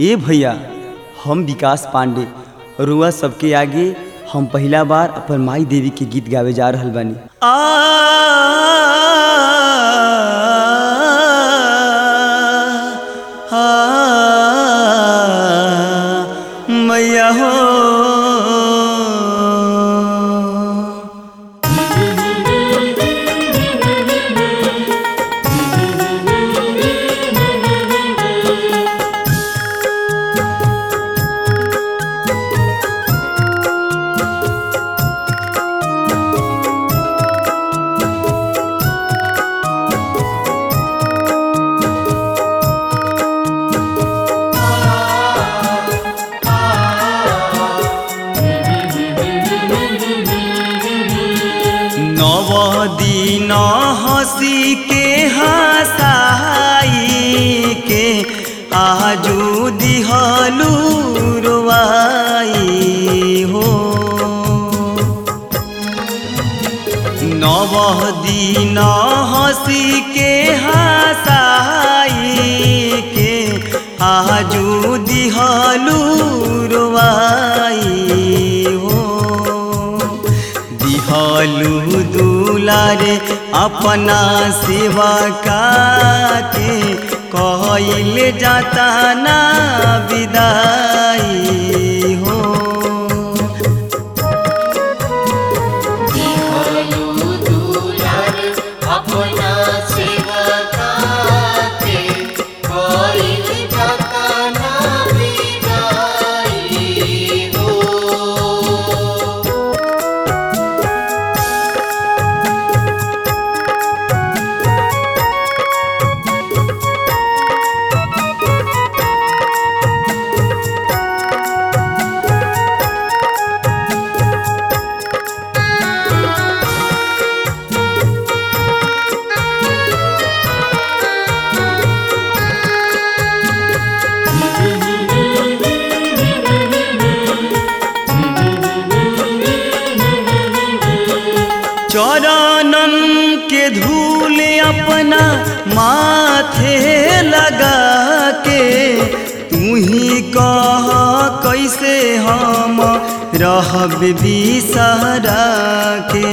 ए भैया हम विकास पांडे रुआ सबके आगे हम पहला बार अपन माई देवी के गीत गावे जा रहल बानी आ मैया हो नव दिन हसी के हसाई के आजू दिहलू रुवाई हो नव दिन हसी के हसाई के आजू दिहलू रुवाई हो दिहलू दुलारे अपना सेवा के कहल जाता ना विदाई हो दिहलु दुलार अपना सेवा काते कोइल जाता ना विदाई हो चरणन के धूल अपना माथे लगा के तू ही कह कैसे हम रहब बिसरा के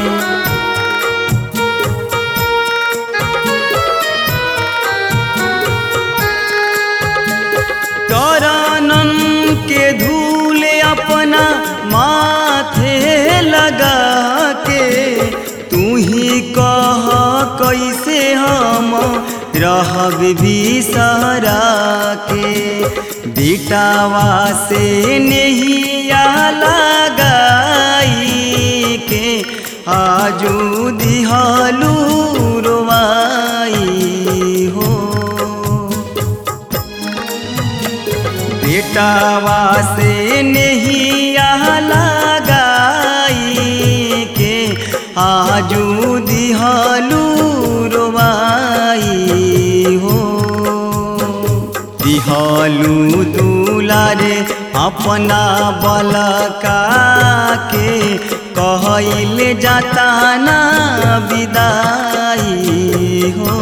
चरणन के धूल अपना माथे लगा के तू ही कह कैसे हम रहब बिसरा के बेटावा से नहिया लगाई के आजू दिहलू रुवाई हो बेटावा से नहिया लगाई के आजू दिहलू रुवाई हो दिहलू दुलारे अपना बलका के कहल जाता ना विदाई हो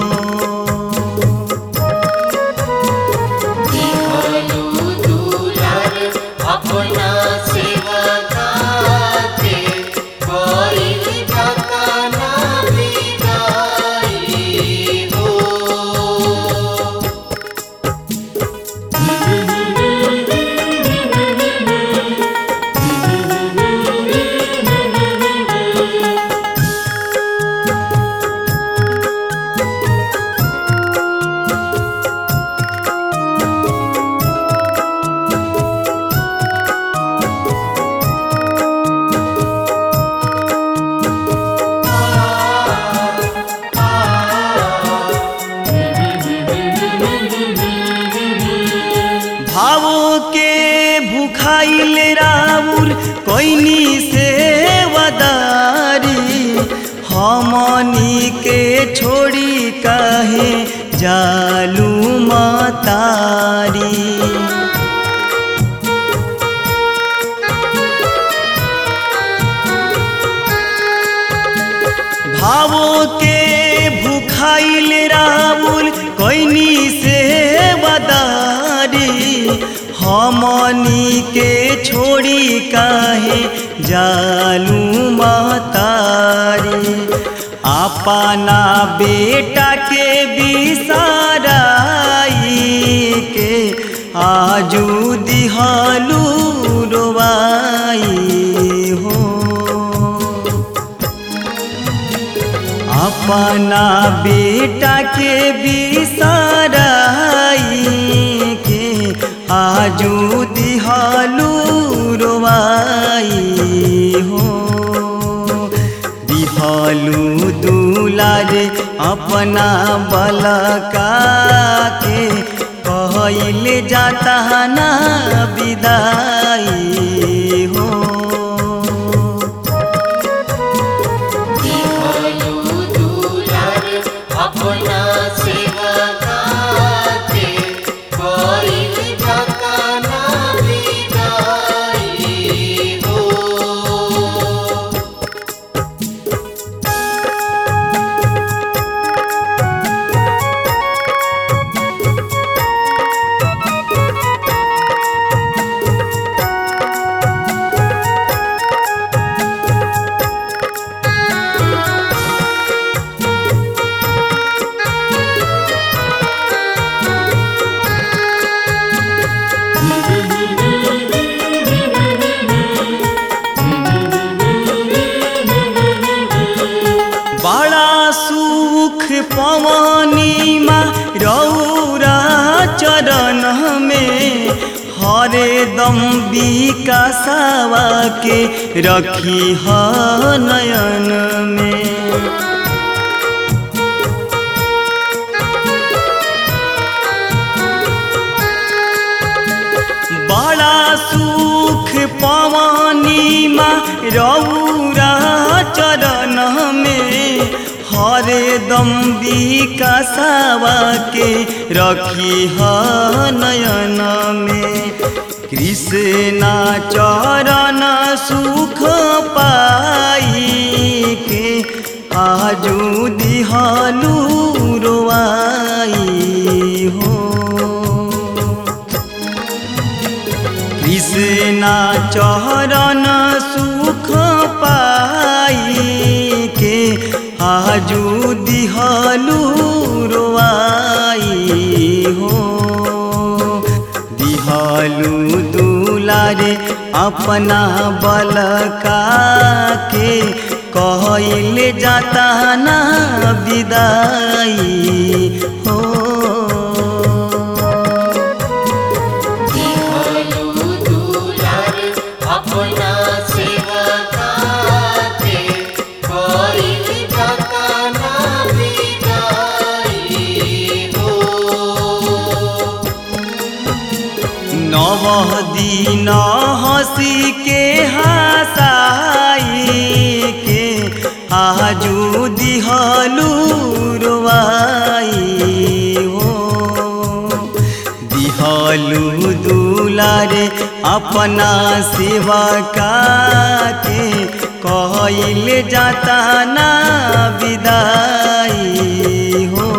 दिहलु दुलार अपना सेवा काते कोइल जाता ना विदाई हो भावों के भूखाइल राउर कोइनी से वदारी हमनी के छोड़ी कहे जालू मतारी भावों के भूखाइल राउर कोइनी से वदारी हमनी के छोड़ी काहे जालू महतारी अपना बेटा के बिसाराई के आजू दिहालू रोवाई हो अपना बेटा के बिसाराई के आजू दिहालू रोवाई हो दिहालू दुलारे अपना बलका के कहल जाता ना विदाई हो दिहलु दुलार अपना सेवा काते कोइल जाता ना विदाई हो बड़ा सुख पवनी माँ रौरा चरण में हरे दम विकासवा के रखी ह नयन में बड़ा सुख पवनी माँ रौरा चरण में हरे दम विकासवा के रखी ह नयन में कृष्णा चरण सुख पाई के आजू दिहालू रोआई हो कृष्णा चरण सुख पाई के आजू दिहलू रोआई हो दिहलू दुलारे अपना बलका के कहल जाता ना विदाई हो दिहलु दुलार अपना सेवा काते कोइल जाता ना विदाई हो नव दिन हसी के हसाई के आजू दिहलू रोवाई हो दिहलू दुलारे अपना सेवा का के कहल जाता ना विदाई हो